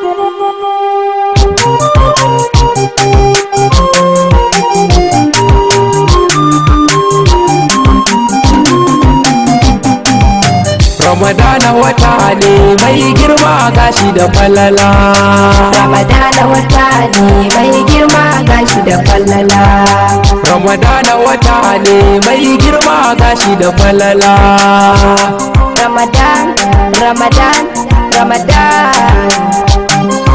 Ramadana wata ne mai girma gashi da falala Ramadana wata ne mai girma gashi da falala Ramadana wata ne mai girma gashi da falala Ramadan Ramadan Ramadan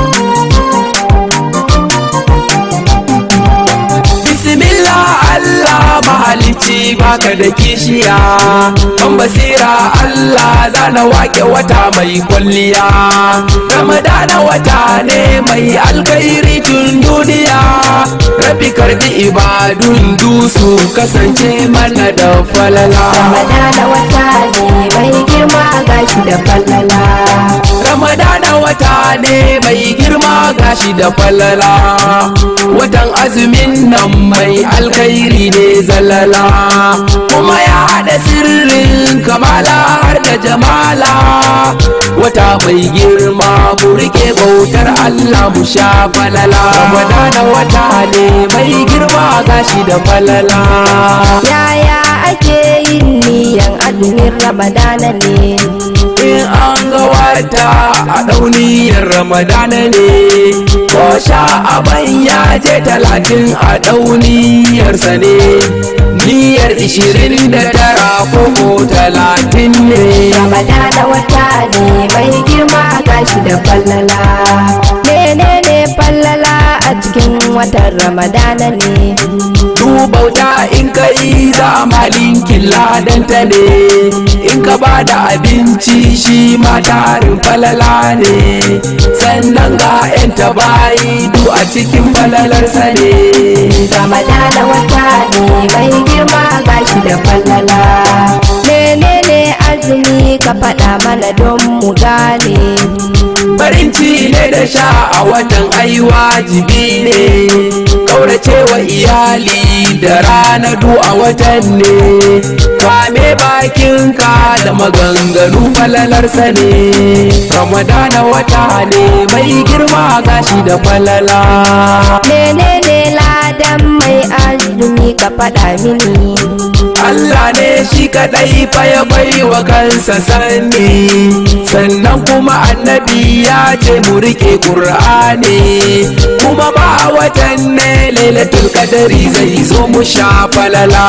Bismillah Allah mahalicci baka da kishiya Ban basira Allah zana wake wata mai kwalliya Ramadana wata ne mai alkairi tun duniya Rabbi karbi ibadun dusu kasance mana da falala Ramadana wata ne mai girma gashi da falala Ramadana wata ne mai girma gashi da falala Watan azumin nan mai alkhairi ne zalala Kuma ya haɗa sirrin kamala har da jamala Wata mai girma mu rike bautar Allah mu sha falala Ramadana wata ne mai girma gashi da falala Yaya ake yin niyan azumin Ramadana ne in an ga wata a ɗauniyar ramadana ne ko sha'aban ya je talatin a ɗauniyarsa ne niyyar ishirin da tara ko ko talatin ne Ramadana wata ne mai girma gashi da falala menene falala a cikin watan Ramadana ne bauta in ka yi zamalin killadanta ne in ka ba da abinci shi ma tarin falala ne sannan ga 'yan tabayi du a cikin falalarsa ne Ramadana wata ne mai girma gashi da falala menene azumi ka faɗa mana don mu gane farin ci ne da sha a watan ai wajibi ne kauracewa iyali da rana du a watan ne kame bakinka da maganganu falalarsa ne ramadana wata ne mai girma gashi da falala menene ladan mai azumi ka faɗa mini Allah ne shi kadai fa ya bai wa kansa sani sannan kuma annabi ya ce mu rike qur'ani kuma ba a watan ne lailatul qadari zai zo mu sha falala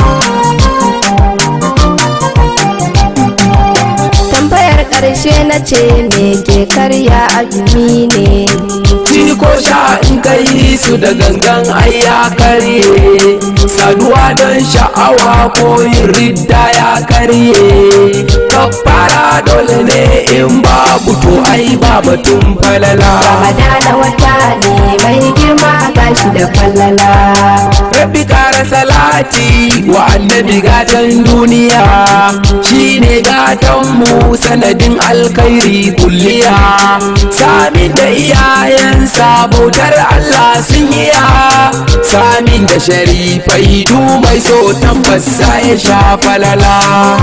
tambayar ƙarshe na ce me ke karya azumi ne ci ko sha in kai su da gangan ai ya karye saduwa don sha'awa ko yin ridda ya karye kafara dole ne in babu to ai ba batun falala Ramadana wata ne mai girma gashi da falala Rabbi kara salati wa annabi gatan duniya shine gatan mu sanadin alkhairi kulliya samin da iyayensa bautar Allah sun iya samin da sharifai du mai so tabbas ya sha falala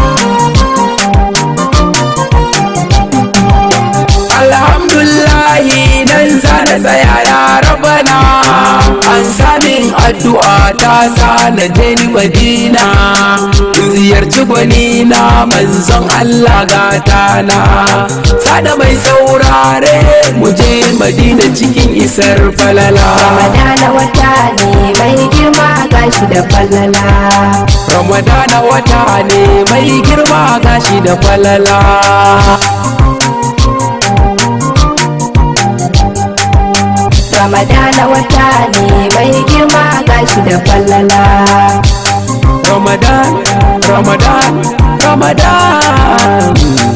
alhamdulahi nan zana tsaya ya rabana an samin addu'a ta sa na je ni madina in ziyarci gwani na manzon Allah gata na sada mai saurare mu je madina cikin isar falala Ramadana wata ne mai girma gashi da falala ramadana wata ne mai girma gashi da falala Ramadana wata ne mai girma gashi da falala Ramadan, Ramadan, Ramadan.